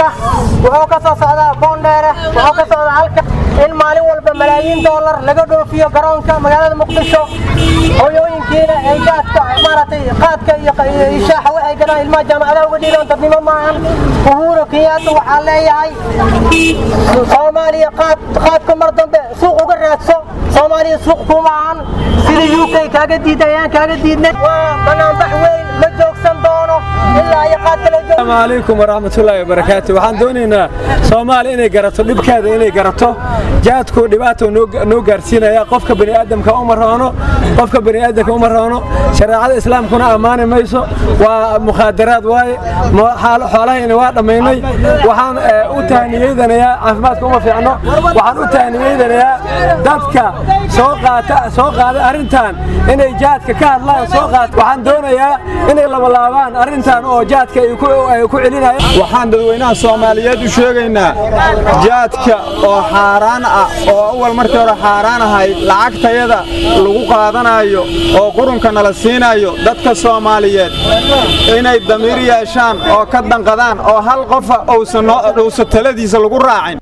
jaadka wuxuu ka soo socdaa boondheere wuxuu ka socdaa halka in maalin walba malaayiin doolar laga dhoofiyo garoonka magaalada muqdisho hooyooyinkiina ay jaadka maaragtay qaadka iyo shaaxa waxay galaan ilmaha jaamacadaha uga dhiilaan dadnimo maahan uhuru kenyatta waxaa leeyahay soomaaliya qaad qaadka mar dambe suuq uga raadso soomaaliya suuq kuma ahan sida u k kaaga diiday ayaan kaaga diidnay waa banaanbax weyn ma joogsan doono ilaa iyo qaad kale asalaamu calaykum waraxmatullaahi wabarakaatu waxaan doonaynaa soomaali inay garato dhibkeeda inay garato jaadku dhibaato noo gaarsiinaya qofka bani'aadamka uma roono qofka bani'aadamka uma roono shareecada islaamkuna ammaani mayso waa mukhaadaraad waaye xoolahayna waa dhammaynay waxaan u tahniyeynayaa caafimaadka uma fiicno waxaan u tahniyeynayaa dadka soo qaata soo qaaday arrintan inay jaadka ka hadlaan soo qaata waxaan doonayaa inay labalaabaan arrintan oo jaadka ay ku celinayaan waxaan dadweynaha soomaaliyeed u sheegaynaa jaadka oo xaaraan ah oo awal markii hore xaaraan ahayd lacagtayada lagu qaadanayo oo qurunka nala siinayo dadka soomaaliyeed inay damiir yeeshaan oo ka danqadaan oo hal qofa uusan taladiisa lagu raacin